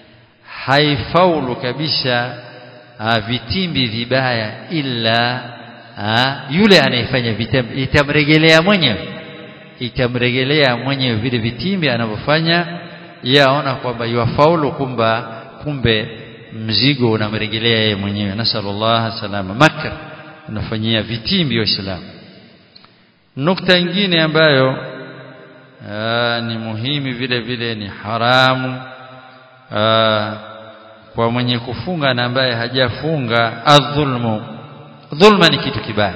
haifaulu kabisa aa, vitimbi vibaya illa aa, yule anayefanya vitimbi itamregelea mwenyewe itamregelea mwenyewe vile vitimbi anavyofanya yaona kwamba yafaulu kumba kumbe mzigo unamrejelea yeye mwenyewe nasallallahu salama makr unafanyia vitimbi waislamu nukta nyingine ambayo aa, ni muhimu vile vile ni haramu aa, kwa mwenye kufunga na ambaye hajafunga adhulmu dhulma ni kitu kibaya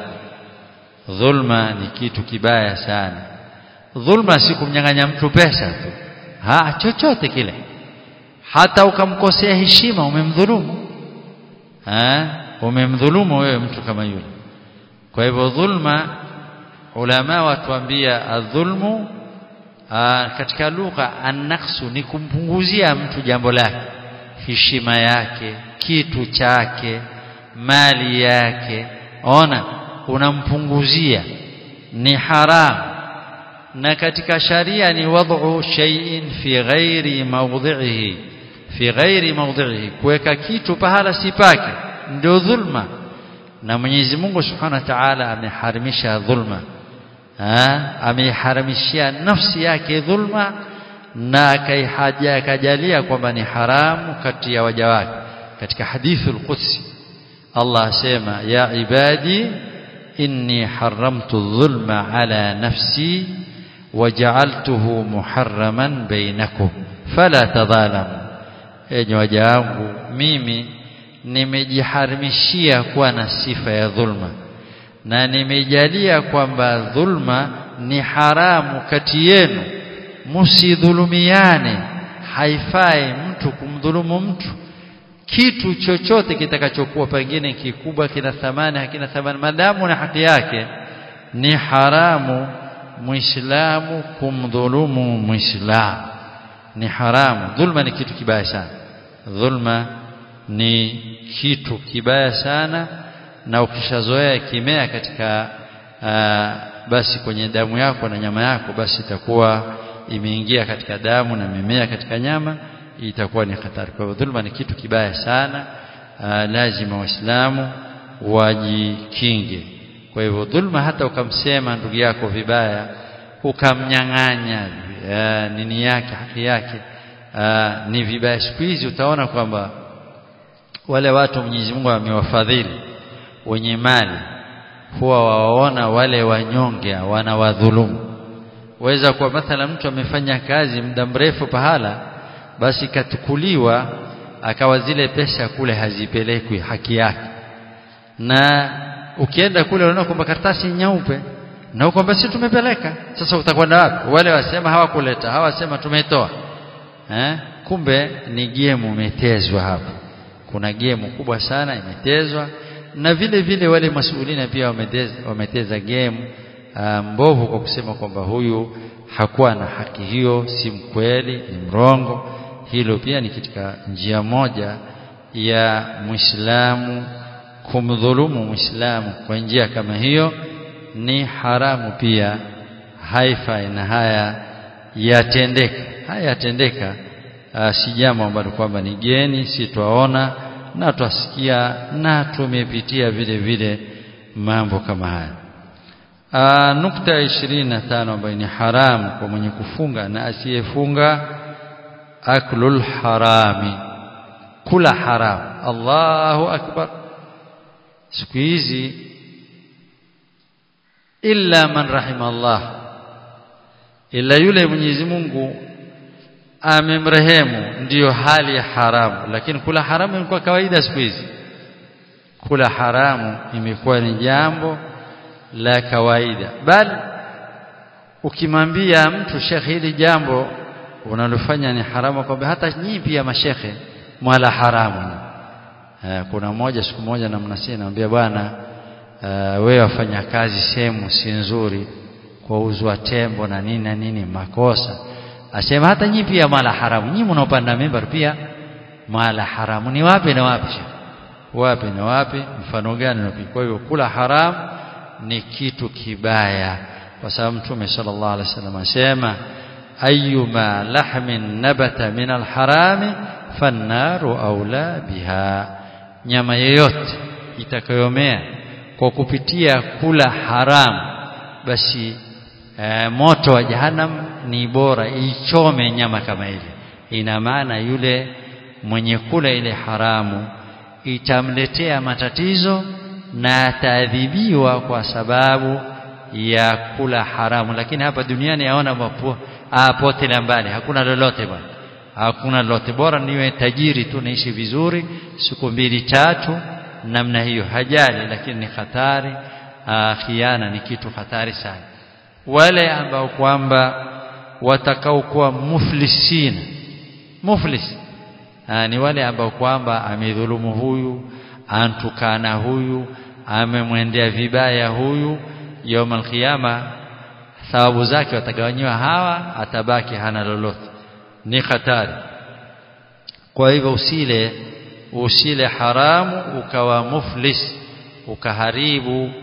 dhulma ni kitu kibaya sana dhulma si kumnyang'anya mtu pesa tu ha chochote kile hata ukamkosea heshima umemdhulumu ha umemdhulumu wewe mtu kama yule kwa hivyo dhulma ulama watuambia adhulmu katika lugha annaksu ni kumpunguzia mtu jambo lake heshima yake kitu chake mali yake ona unampunguzia ni haramu na katika sharia ni wad'u shay'in fi ghairi mawdhi'ihi fi ghairi mawdhi'ihi kuweka kitu pahala si pake ndio dhulma na Mwenyezi Mungu Subhanahu wa Ta'ala ameharimisha dhulma ameiharamishia nafsi yake dhulma na akaihaja akajalia kwamba ni haramu kati ya waja wake katika hadithul qudsi Allah asema ya ibadi inni haramtu dhulma ala nafsi waja'altuhu muharraman bainakum fala tadhalamu enyi waja wangu mimi nimejiharimishia kuwa na sifa ya dhulma na nimejalia kwamba dhulma ni haramu kati yenu msidhulumiane haifai mtu kumdhulumu mtu kitu chochote kitakachokuwa pengine kikubwa kina thamani hakina thamani madamu na haki yake ni haramu muislamu kumdhulumu muislamu ni haramu dhulma ni kitu kibaya sana dhulma ni kitu kibaya sana na ukishazoea kimea katika aa, basi kwenye damu yako na nyama yako basi itakuwa imeingia katika damu na mimea katika nyama itakuwa ni hatari kwa hivyo dhulma ni kitu kibaya sana aa, lazima waislamu wajikinge kwa hivyo dhulma hata ukamsema ndugu yako vibaya ukamnyang'anya nini yake haki yake aa, ni vibaya siku hizi utaona kwamba wale watu Mwenyezi Mungu amewafadhili wenye mali huwa wawaona wale wanyonge wanawadhulumu waweza kuwa mathala mtu amefanya kazi muda mrefu pahala basi katukuliwa akawa zile pesa kule hazipelekwi haki yake na ukienda kule unaona kwamba karatasi nyeupe na ukwamba si tumepeleka sasa utakwenda wapi wale wasema hawakuleta hawasema tumetoa eh kumbe ni gemu umetezwa hapo kuna gemu kubwa sana imetezwa na vile vile wale masuulina pia wameteza, wameteza gemu mbovu kwa kusema kwamba huyu hakuwa na haki hiyo si mkweli ni mrongo hilo pia ni katika njia moja ya Muislamu kumdhulumu Muislamu kwa njia kama hiyo ni haramu pia haifai na haya yatendeka haya yatendeka si jambo ambalo kwamba ni geni si twaona na twasikia na tumepitia vile vile mambo kama haya Aa, nukta ya ishirini na tano ambayo ni haramu kwa mwenye kufunga na asiyefunga aklul harami kula haramu Allahu akbar siku hizi illa man rahima Allah ila yule Mwenyezi Mungu amemrehemu ndiyo hali ya haramu lakini kula haramu imekuwa kawaida siku hizi kula haramu imekuwa ni jambo la kawaida bali ukimwambia mtu shekhe hili jambo unalofanya ni haramu kwamba hata nyinyi pia mashekhe mwala haramu kuna mmoja siku moja namnasia naambia bwana wewe wafanya kazi sehemu si nzuri kwa uzwa tembo na nini na nini makosa asema hata nyinyi pia mala haramu nyinyi mnaopanda mimbar pia mala haramu ni wapi na wapi wapi na wapi mfano gani na kwa hiyo kula haramu ni kitu kibaya kwa sababu mtume sallallahu alaihi wasallam asema ayyuma lahmin nabata min alharami fannaru aula biha nyama yoyote itakayomea kwa kupitia kula haramu basi e, moto wa jahannam ni bora ichome nyama kama ile ina maana yule mwenye kula ile haramu itamletea matatizo na ataadhibiwa kwa sababu ya kula haramu lakini hapa duniani yaona mapo pote la mbali hakuna lolote bwana hakuna lolote bora niwe tajiri tu naishi vizuri siku mbili tatu namna hiyo hajali lakini ni hatari khiana ni kitu hatari sana wale ambao kwamba watakaokuwa muflisina muflis Aa, ni wale ambao kwamba amedhulumu huyu antukana huyu amemwendea vibaya huyu يوم القيامه thawabu zake watagawanyiwa hawa atabaki hana lolote ni hatari kwa hivyo usile usile haramu ukawa muflis ukaharibu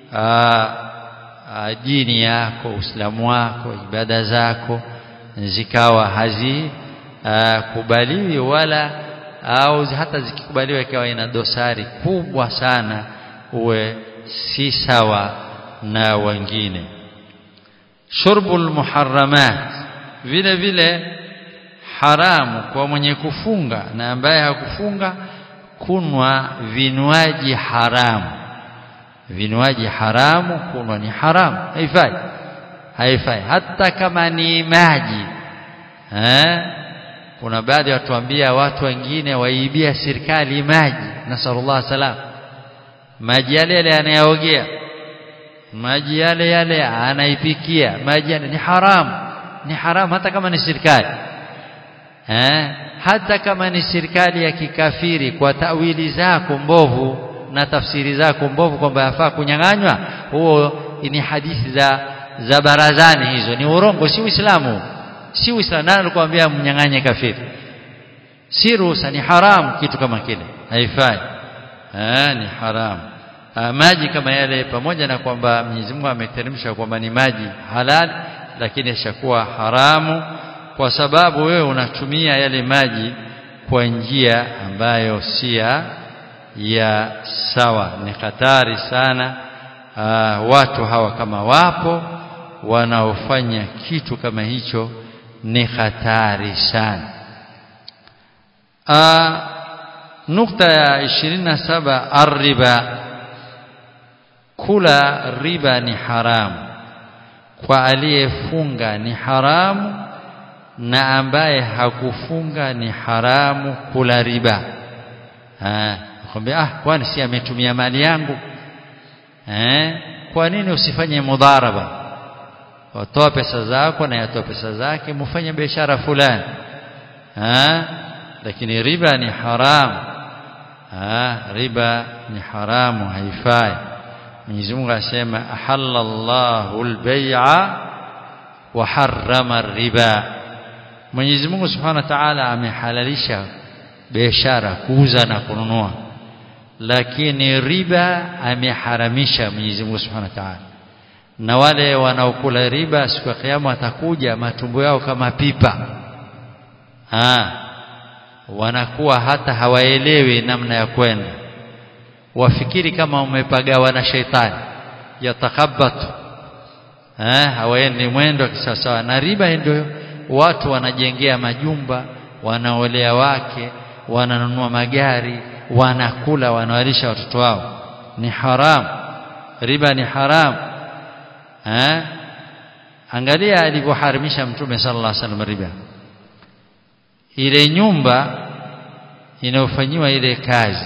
dini yako uislamu wako ibada zako zikawa hazi aa, kubaliwi wala au hata zikikubaliwa ikawa ina dosari kubwa sana uwe si sawa na wengine shurbul muharramat vile vile haramu kwa mwenye kufunga na ambaye hakufunga kunwa vinywaji haramu vinywaji haramu kunwa ni haramu haifai haifai hata kama ni maji eh kuna baadhi watuambia watu wengine waibia serikali maji nasallallahu salam maji yale yale anayaogea maji yale yale anaipikia maji yale ni haramu ni haramu hata kama ni serikali eh hata kama ni serikali ya kikafiri kwa tawili zako mbovu na tafsiri zako mbovu kwamba yafaa kunyang'anywa huo ni hadithi za za barazani hizo ni urongo si uislamu si uislamu nani alikwambia mnyang'anye kafiri si ruhusa ni haramu kitu kama kile haifai eh ni haramu maji kama yale pamoja na kwamba Mwenyezi Mungu ameteremsha kwamba ni maji halal lakini yashakuwa haramu kwa sababu wewe unatumia yale maji kwa njia ambayo si ya sawa ni hatari sana Aa, watu hawa kama wapo wanaofanya kitu kama hicho ni hatari sana Aa, nukta ya 27 arriba kula riba ni haramu kwa aliyefunga ni haramu na ambaye hakufunga ni haramu kula riba ah kwambia ah kwani si ametumia mali yangu eh kwa nini usifanye mudharaba watoa pesa zako na yatoa pesa zake mfanye biashara fulani ah lakini riba ni haramu ah riba ni haramu haifai Mwenyezi Mungu asema ahallallahu al-bai'a wa harrama riba Mwenyezi Mungu Subhanahu wa Ta'ala amehalalisha biashara kuuza na kununua lakini riba ameharamisha Mwenyezi Mungu Subhanahu wa Ta'ala na wale wanaokula riba siku ya kiyama watakuja matumbo yao kama pipa ha wanakuwa hata hawaelewi namna ya kwenda wafikiri kama umepagawa na sheitani yatakabatu eh hawaendi mwendo kisawasawa na riba ndio watu wanajengea majumba wanaolea wake wananunua magari wanakula wanawalisha watoto wao ni haram riba ni haram eh angalia alivyoharimisha mtume sallallahu alaihi wasallam riba ile nyumba inayofanyiwa ile kazi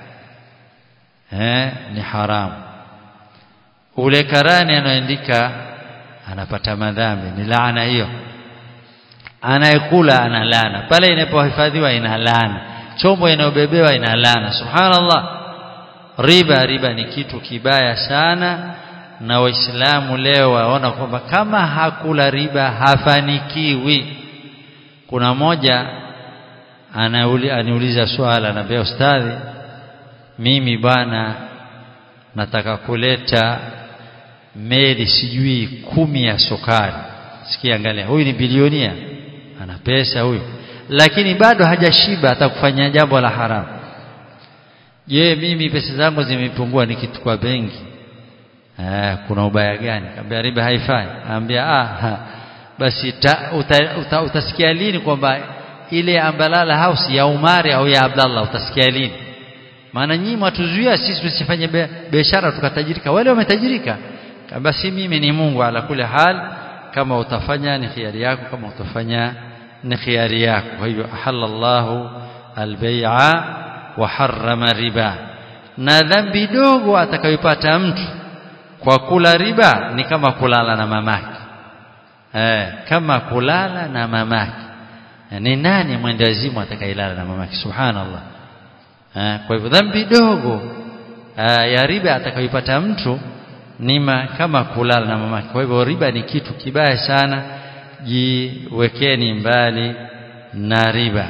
eh ni haramu ule karani anaandika anapata madhambi ni laana hiyo anayekula ana laana pale inapohifadhiwa ina laana chombo inayobebewa ina laana subhanallah riba riba ni kitu kibaya sana na waislamu leo waona kwamba kama hakula riba hafanikiwi kuna moja aniuliza swala anambia ustadhi mimi bwana nataka kuleta meli sijui kumi ya sukari sikia angalia huyu ni bilionia ana pesa huyu lakini bado hajashiba atakufanya jambo la haramu je mimi pesa zangu zimepungua nikitukua benki eh kuna ubaya gani kaambia riba haifai anambia ah ha. basi ta, uta, uta, utasikia lini kwamba ile ambalala house ya Umari au ya Abdallah utasikia lini maana nyinyi mwatuzuia sisi tusifanye biashara tukatajirika wale wametajirika kama si mimi ni Mungu ala kule hal kama utafanya ni khiari yako kama utafanya ni khiari yako kwa hivyo ahallallahu albay'a wa harrama riba na dhambi dogo atakayopata mtu kwa kula riba ni kama kulala na mamake eh kama kulala na mamake ni nani mwendazimu atakayelala na mamake subhanallah eh kwa hivyo dhambi dogo ya riba atakayopata mtu nima kama kulala na mamake kwa hivyo riba ni kitu kibaya sana jiwekeni mbali na riba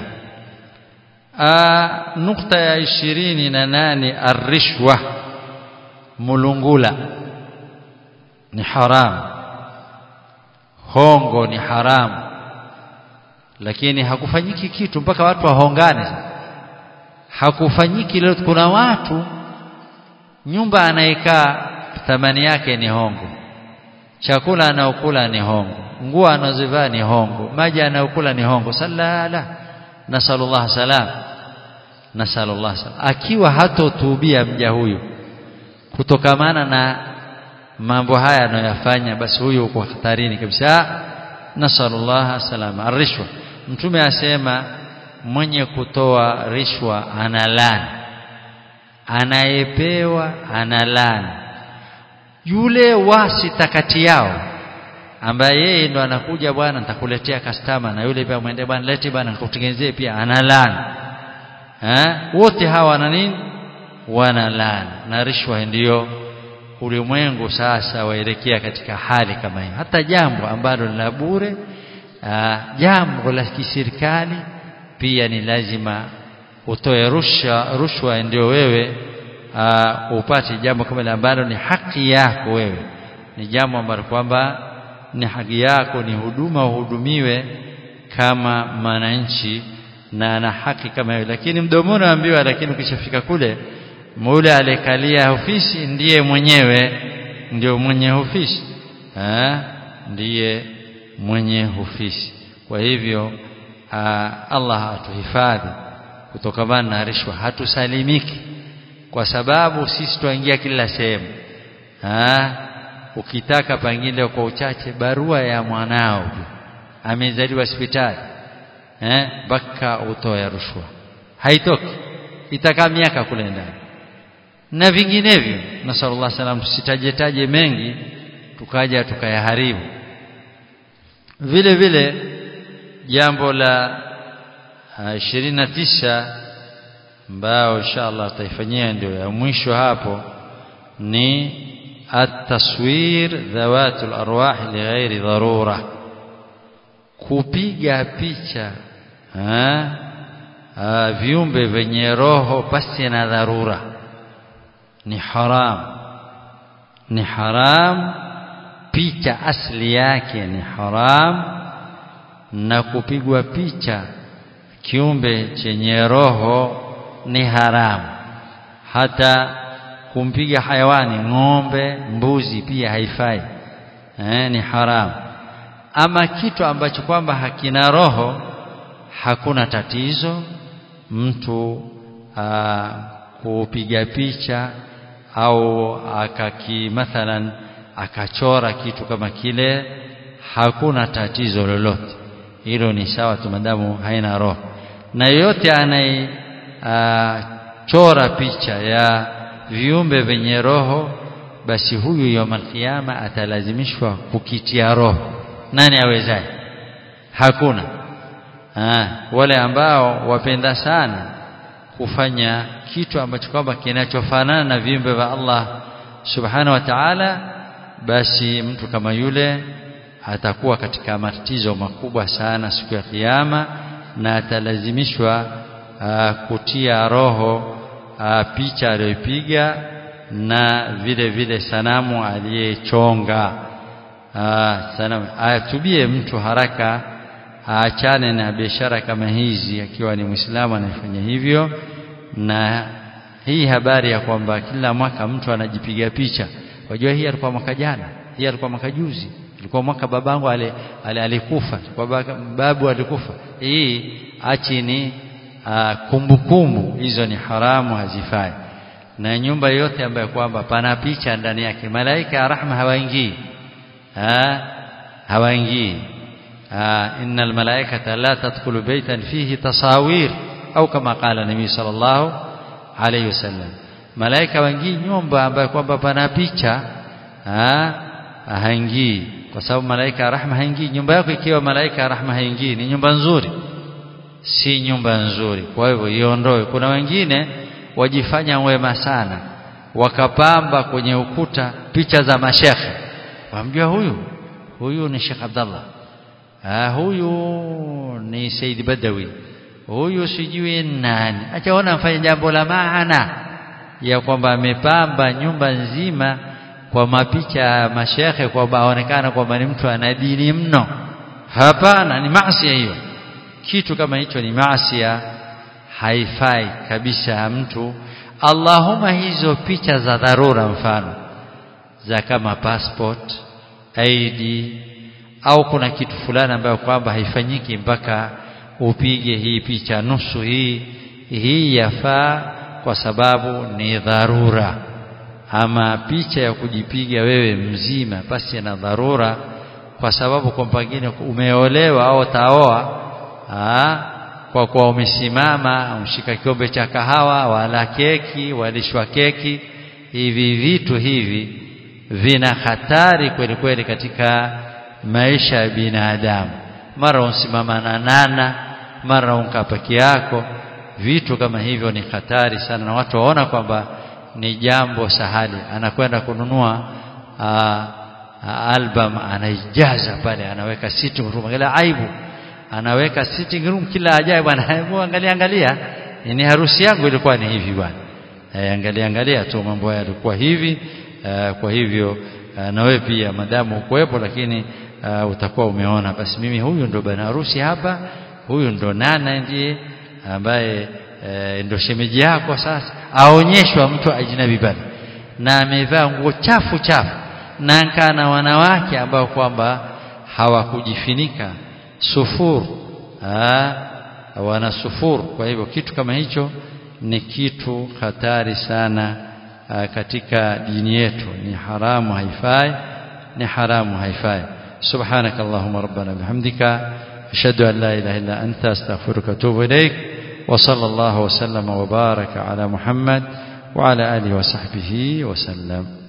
Aa, nukta ya ishirini na nane arishwa mulungula ni haramu hongo ni haramu lakini hakufanyiki kitu mpaka watu wahongane hakufanyiki leo kuna watu nyumba anayekaa thamani yake ni hongo chakula anaokula ni hongo nguo anazovaa ni hongo maji anayokula ni hongo sallala nasallallahu salam nasallallahu salam akiwa hatotubia mja huyu kutokamana na mambo haya anayoyafanya basi huyu uko hatarini kabisa nasallallahu salama arishwa mtume asema mwenye kutoa rishwa analani anayepewa analani yule wasita kati yao ambaye yeye ndo anakuja bwana nitakuletea customer na yule pia mwende bwana leti bwana nikutengenezee pia analani eh wote hawa wana nini wana laana na rishwa ndiyo ulimwengu sasa waelekea katika hali kama hiyo hata jambo ambalo la bure jambo la kiserikali pia ni lazima utoe rushwa rushwa ndio wewe aa, upate jambo kama ambalo ni haki yako wewe ni jambo ambalo kwamba ni haki yako ni huduma uhudumiwe kama mwananchi na ana haki kama hiyo lakini mdomoni ambiwa lakini ukishafika kule mule alikalia ofisi ndiye mwenyewe ndio mwenye ofisi eh ndiye mwenye ofisi kwa hivyo aa, Allah atuhifadhi kutokamana na rishwa hatusalimiki kwa sababu sisi tuingia kila sehemu ukitaka pengine kwa uchache barua ya mwanao amezaliwa hospitali eh mpaka utoe rushwa haitoki itakaa miaka kule ndani na vinginevyo nasallallahu salam tusitaje taje mengi tukaja tukayaharibu vile vile jambo la ishirini na tisa ambao inshallah tutaifanyia ndio ya mwisho hapo ni at-taswir dhawatul arwah lighairi dharura kupiga picha ha? ha, viumbe vyenye roho pasi na dharura ni haram ni haram picha asli yake ni haram na kupigwa picha kiumbe chenye roho ni haramu hata kumpiga hayawani ng'ombe mbuzi pia haifai eh, ni haramu ama kitu ambacho kwamba hakina roho hakuna tatizo mtu aa, kupiga picha au akaki mathalan akachora kitu kama kile hakuna tatizo lolote hilo ni sawa tu madamu haina roho na yote anaye chora picha ya viumbe vyenye roho basi huyu yawmal kiyama atalazimishwa kukitia roho nani awezaye hakuna ha, wale ambao wapenda sana kufanya kitu ambacho kwamba kinachofanana na viumbe vya Allah subhanahu wa ta'ala basi mtu kama yule atakuwa katika matatizo makubwa sana siku ya kiyama na atalazimishwa uh, kutia roho uh, picha aliyopiga na vile vile sanamu aliyechonga uh, sanamu atubie mtu haraka aachane na biashara kama hizi akiwa ni Muislamu anafanya hivyo na hii habari ya kwamba kila mwaka mtu anajipiga picha wajua hii alikuwa mwaka jana hii alikuwa mwaka juzi ilikuwa mwaka babangu ale, ale alikufa kwa babu alikufa hii achi ni kumbukumbu hizo ni haramu hazifai na nyumba yote ambayo kwamba pana picha ndani yake malaika ya rahma hawaingii ha hawaingii inna almalaikata la tadkhulu baytan fihi tasawir au kama qala nabii sallallahu alayhi wasallam malaika waingii nyumba ambayo kwamba pana picha haingii kwa sababu malaika ya rahma haingii nyumba yako ikiwa malaika ya rahma haingii ni nyumba nzuri si nyumba nzuri kwa hivyo iondoe kuna wengine wajifanya wema sana wakapamba kwenye ukuta picha za mashekhe wamjua huyu huyu ni Sheikh Abdallah ah huyu ni Said Badawi huyu sijui nani achaona afanye jambo la maana ya kwamba amepamba nyumba nzima kwa mapicha ya mashekhe kwamba aonekana kwamba ni mtu ana dini mno hapana ni maasi hiyo kitu kama hicho ni maasi haifai kabisa mtu Allahuma hizo picha za dharura mfano za kama passport ID au kuna kitu fulani ambayo kwamba haifanyiki mpaka upige hii picha nusu hii hii yafaa kwa sababu ni dharura ama picha ya kujipiga wewe mzima basi na dharura kwa sababu kwa pengine umeolewa au taoa kwa kuwa umesimama umshika kikombe cha kahawa wala keki walishwa keki hivi vitu hivi vina hatari kweli kweli katika maisha ya binadamu mara unsimama na nana mara unka peke yako vitu kama hivyo ni hatari sana na watu waona kwamba ni jambo sahali anakwenda kununua aa, album anaijaza pale anaweka sitting room angalia aibu anaweka sitting room kila ajaye bwana hebu angalia angalia ni harusi yangu ilikuwa ni hivi bwana e, angalia angalia tu mambo haya yalikuwa hivi e, kwa hivyo e, na wewe pia madamu ukuwepo lakini e, utakuwa umeona basi mimi huyu ndo bwana harusi hapa huyu ndo nana ndiye ambaye e, ndo shemeji yako sasa aonyeshwa mtu ajnabi pale na amevaa nguo chafu chafu na kana wanawake ambao kwamba hawakujifinika sufur aa, wana sufur kwa hivyo kitu kama hicho ni kitu hatari sana aa, katika dini yetu ni haramu haifai ni haramu haifai سبحانك اللهم ربنا بحمدك أشهد أن لا إله إلا أنت أستغفرك وأتوب إليك وصلى الله وسلم وبارك على محمد وعلى آله وصحبه وسلم